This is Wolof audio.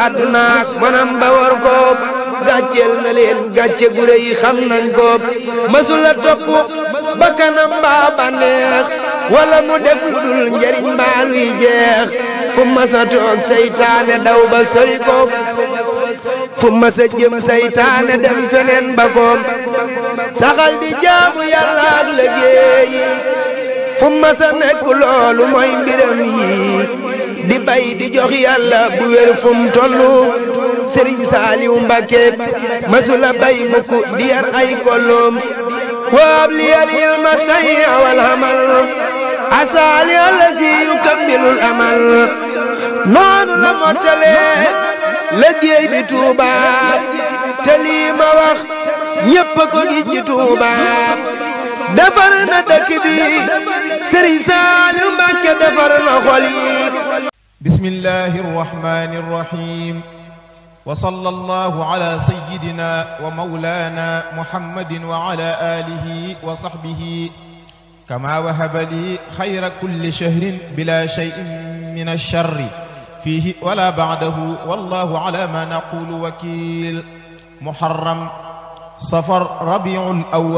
àddunaak manam ba war ko gàcceel na leen gàcce gu rëy xam nañ ko masula topp bakkanam mbaa bànneex wala mu def lu dul njariñ mbaa luy jeex fu masa toog saytaane daw ba sori ko fu masa jëm saytaane dem feneen ba ko saxal di jaamu yàlla ak liggéeyi fu masa nekk loolu mooy mbiram yi di bay di jox yàlla bu wér fu mu tollu sëriñ saaliw mbàkke masula bay mukk di yar ay kolloom waab li yal ilma say wal amal asaali allazi yukammilul amal noonu la mottalee liggéey bi Tuuba te lii ma wax ñépp a ko gis ci Tuuba defar na dëkk bi sëriñ saaliw mbàkke defar na xol yi bismillahi rrahmani rrahim wa sallallahu ala sayyidina wa mawlana muhammadin wa ala alihi wa sahbihi kama wahaba li khayra kulli shahrin bila shay'in min ash-sharri fihi wala ba'dahu wallahu ala ma naqulu wakil muharram safar rabiul awwal